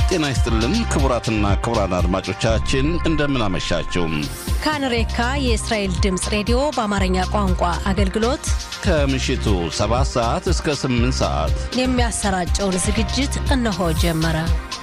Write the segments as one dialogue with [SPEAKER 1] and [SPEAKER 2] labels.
[SPEAKER 1] ጤና ይስጥልን ክቡራትና ክቡራን አድማጮቻችን እንደምን አመሻችሁ።
[SPEAKER 2] ካንሬካ የእስራኤል ድምፅ ሬዲዮ በአማርኛ ቋንቋ አገልግሎት
[SPEAKER 1] ከምሽቱ 7 ሰዓት እስከ 8 ሰዓት
[SPEAKER 2] የሚያሰራጨውን ዝግጅት እነሆ ጀመረ።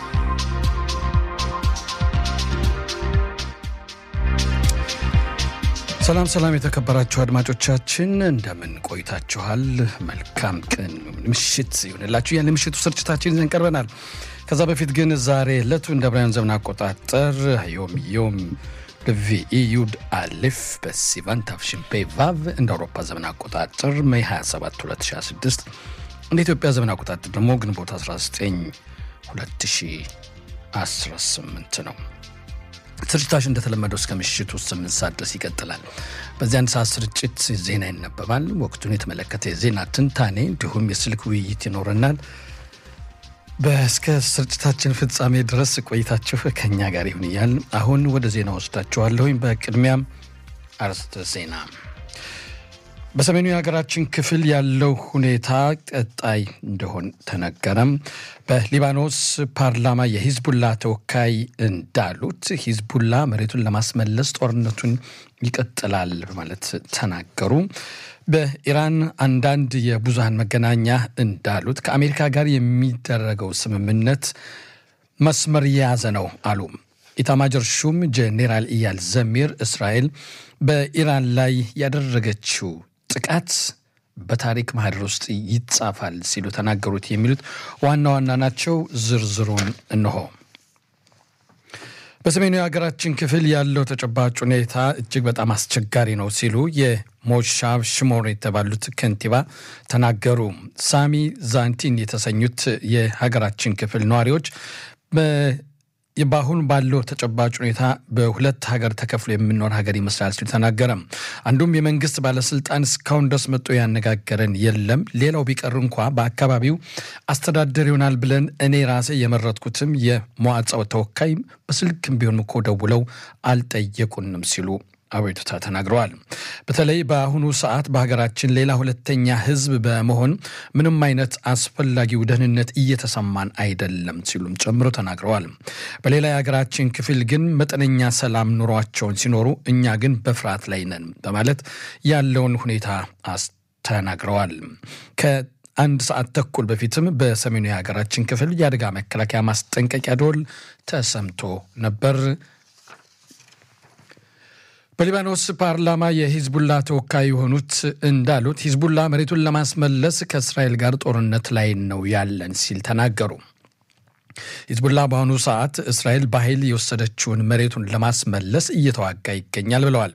[SPEAKER 3] ሰላም ሰላም፣ የተከበራችሁ አድማጮቻችን እንደምን ቆይታችኋል? መልካም ቀን ምሽት ይሆንላችሁ። ያን ምሽቱ ስርጭታችን ይዘን ቀርበናል። ከዛ በፊት ግን ዛሬ ዕለቱ እንደ ብራያን ዘመን አቆጣጠር ዮም ዮም ቪኢ ዩድ አሊፍ በሲቫን ታፍሽን ፔቫቭ እንደ አውሮፓ ዘመን አቆጣጠር ሜይ 27 2026 እንደ ኢትዮጵያ ዘመን አቆጣጠር ደግሞ ግንቦት 19 2018 ነው። ስርጭታችን እንደተለመደው እስከ ምሽቱ ስምንት ሰዓት ድረስ ይቀጥላል። በዚህ አንድ ሰዓት ስርጭት ዜና ይነበባል። ወቅቱን የተመለከተ የዜና ትንታኔ እንዲሁም የስልክ ውይይት ይኖረናል። በእስከ ስርጭታችን ፍጻሜ ድረስ ቆይታችሁ ከኛ ጋር ይሁን እያል አሁን ወደ ዜና ወስዳችኋለሁኝ። በቅድሚያም አርዕስተ ዜና በሰሜኑ የሀገራችን ክፍል ያለው ሁኔታ ቀጣይ እንደሆን ተነገረም። በሊባኖስ ፓርላማ የሂዝቡላ ተወካይ እንዳሉት ሂዝቡላ መሬቱን ለማስመለስ ጦርነቱን ይቀጥላል በማለት ተናገሩ። በኢራን አንዳንድ የብዙሃን መገናኛ እንዳሉት ከአሜሪካ ጋር የሚደረገው ስምምነት መስመር የያዘ ነው አሉ። ኢታማጆር ሹም ጄኔራል ኢያል ዘሚር እስራኤል በኢራን ላይ ያደረገችው ጥቃት በታሪክ ማህደር ውስጥ ይጻፋል ሲሉ ተናገሩት። የሚሉት ዋና ዋና ናቸው። ዝርዝሩን እንሆ። በሰሜኑ የሀገራችን ክፍል ያለው ተጨባጭ ሁኔታ እጅግ በጣም አስቸጋሪ ነው ሲሉ የሞሻቭ ሽሞር የተባሉት ከንቲባ ተናገሩ። ሳሚ ዛንቲን የተሰኙት የሀገራችን ክፍል ነዋሪዎች በአሁን ባለው ተጨባጭ ሁኔታ በሁለት ሀገር ተከፍሎ የምንኖር ሀገር ይመስላል ሲሉ ተናገረ። አንዱም የመንግስት ባለስልጣን እስካሁን ድረስ መጥቶ ያነጋገረን የለም። ሌላው ቢቀር እንኳ በአካባቢው አስተዳደር ይሆናል ብለን እኔ ራሴ የመረጥኩትም የመዋዕጻው ተወካይ በስልክም ቢሆን እኮ ደውለው አልጠየቁንም ሲሉ አቤቱታ ተናግረዋል። በተለይ በአሁኑ ሰዓት በሀገራችን ሌላ ሁለተኛ ህዝብ በመሆን ምንም አይነት አስፈላጊው ደህንነት እየተሰማን አይደለም ሲሉም ጨምሮ ተናግረዋል። በሌላ የሀገራችን ክፍል ግን መጠነኛ ሰላም ኑሯቸውን ሲኖሩ፣ እኛ ግን በፍርሃት ላይ ነን በማለት ያለውን ሁኔታ ተናግረዋል። ከአንድ ሰዓት ተኩል በፊትም በሰሜኑ የሀገራችን ክፍል የአደጋ መከላከያ ማስጠንቀቂያ ደወል ተሰምቶ ነበር። በሊባኖስ ፓርላማ የሂዝቡላ ተወካይ የሆኑት እንዳሉት ሂዝቡላ መሬቱን ለማስመለስ ከእስራኤል ጋር ጦርነት ላይ ነው ያለን ሲል ተናገሩ። ሂዝቡላ በአሁኑ ሰዓት እስራኤል በኃይል የወሰደችውን መሬቱን ለማስመለስ እየተዋጋ ይገኛል ብለዋል።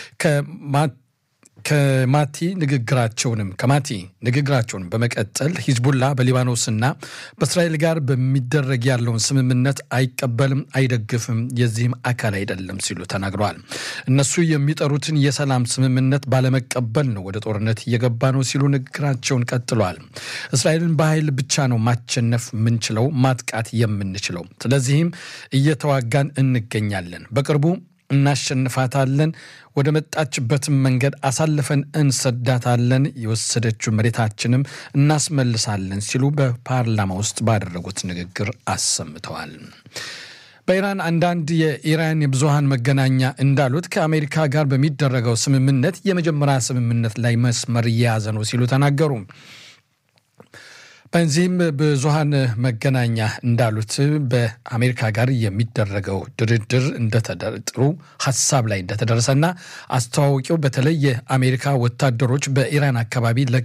[SPEAKER 3] ከማቲ ንግግራቸውንም ከማቲ ንግግራቸውን በመቀጠል ሂዝቡላ በሊባኖስና በእስራኤል ጋር በሚደረግ ያለውን ስምምነት አይቀበልም፣ አይደግፍም፣ የዚህም አካል አይደለም ሲሉ ተናግረዋል። እነሱ የሚጠሩትን የሰላም ስምምነት ባለመቀበል ነው ወደ ጦርነት እየገባ ነው ሲሉ ንግግራቸውን ቀጥለዋል። እስራኤልን በኃይል ብቻ ነው ማሸነፍ የምንችለው፣ ማጥቃት የምንችለው። ስለዚህም እየተዋጋን እንገኛለን። በቅርቡ እናሸንፋታለን። ወደ መጣችበትም መንገድ አሳልፈን እንሰዳታለን። የወሰደችው መሬታችንም እናስመልሳለን ሲሉ በፓርላማ ውስጥ ባደረጉት ንግግር አሰምተዋል። በኢራን አንዳንድ የኢራን የብዙሃን መገናኛ እንዳሉት ከአሜሪካ ጋር በሚደረገው ስምምነት የመጀመሪያ ስምምነት ላይ መስመር እየያዘ ነው ሲሉ ተናገሩ። በዚህም ብዙሃን መገናኛ እንዳሉት በአሜሪካ ጋር የሚደረገው ድርድር እንደተደጥሩ ሀሳብ ላይ እንደተደረሰና አስተዋወቂው በተለይ የአሜሪካ ወታደሮች በኢራን አካባቢ